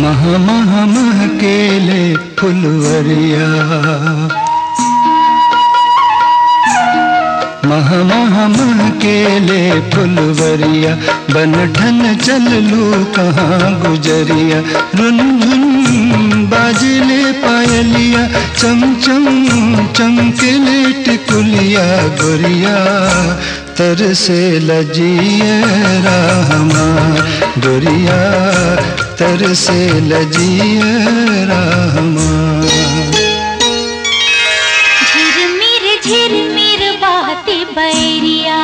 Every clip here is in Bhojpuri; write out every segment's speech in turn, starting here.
मह मह मह केले फुलवरिया मह मह मह केले फुलवरिया बन ठन चल लू कहाँ गुजरिया रुन झुन बाजले पायलिया चम चम चमकेले टिकुलिया गोरिया तरसे लजिए रहमान गोरिया तरसे लजिए रहमान झिरमिर झिरमिर बहती बैरिया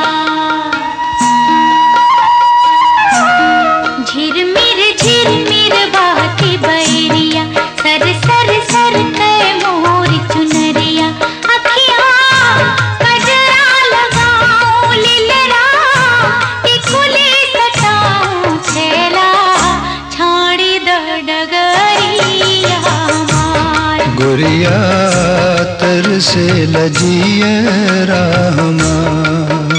झिरमिर झिरमिर बहती बैरिया सर सर सर कै मोर चुनरिया अखियाँ कजरा लगाऊं लीलरा टिकुली सटाऊं छेला छाड़ी द डगरिया मार गोरिया तरसे लजिए रहमान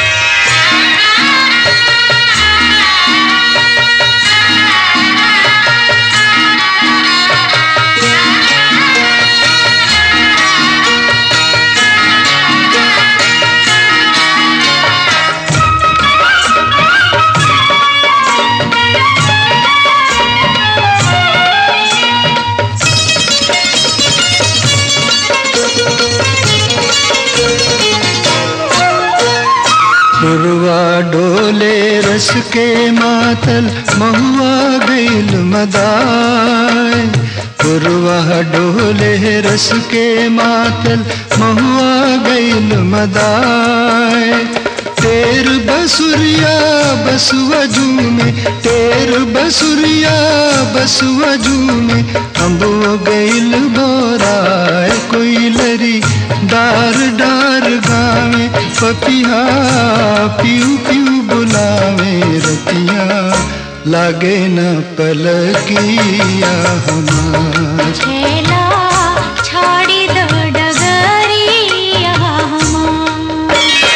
पुरवा डोले रस के मातल महुआ गईल मदाय पुरवा डोले रस के मातल महुआ गईल मदाय तेर बसुरिया बसुआ झूमे तेर बसुरिया बसुआ झूमे अम्बो गईल बोराय कोई लरी डार डार गावे पपिया पियू पियू बुलावे रतिया लागे न पलकिया हमार छेला छाड़ी दो डगरिया हमार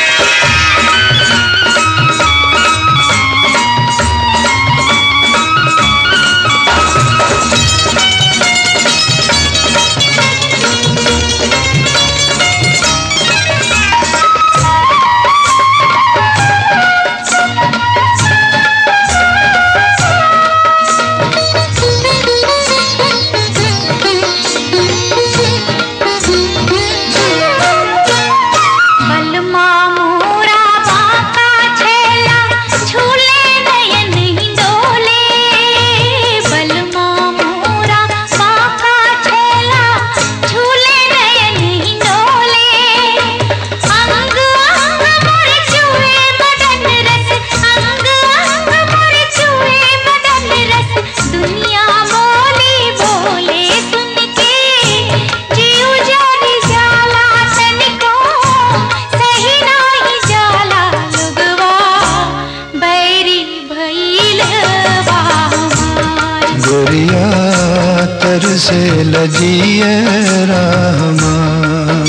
बलमा मोरा बाका छेला झूले नयन ही डोले बलमा मोरा बाका छेला झूले नयन ही डोले अंग अंग मोर छुए बदन रस अंग अंग मोर छुए बदन रस दुनिया बोली बोले सुन के जीव जानी जाला तनिको सही नाही जाला लुगवा बैरी भइल बा हमार गोरिया तरसे लजिए रहमान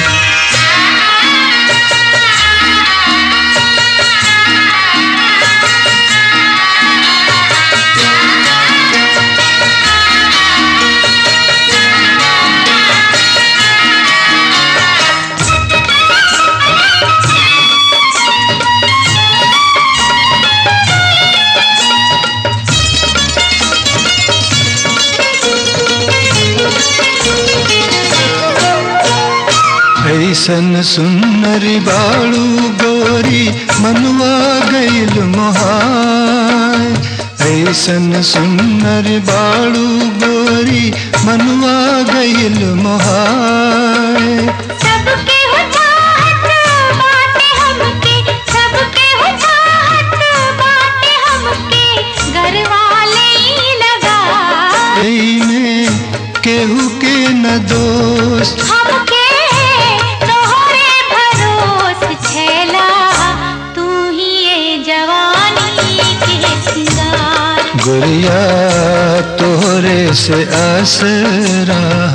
ऐसन सुन्नरी बाळू गोरी मनुआ गईल मोहाय ऐसन सुन्नरी बाळू गोरी मनुआ गईल मोहाय सबके हो चाहत बाटे हमके सबके हो चाहत बाटे हमके घर वाले ही लगा में केहू के न दोस्त हमके तोहरे भरोस छेला तू ही ये जवानी के सिंगार गोरिया तोहरे से आसरा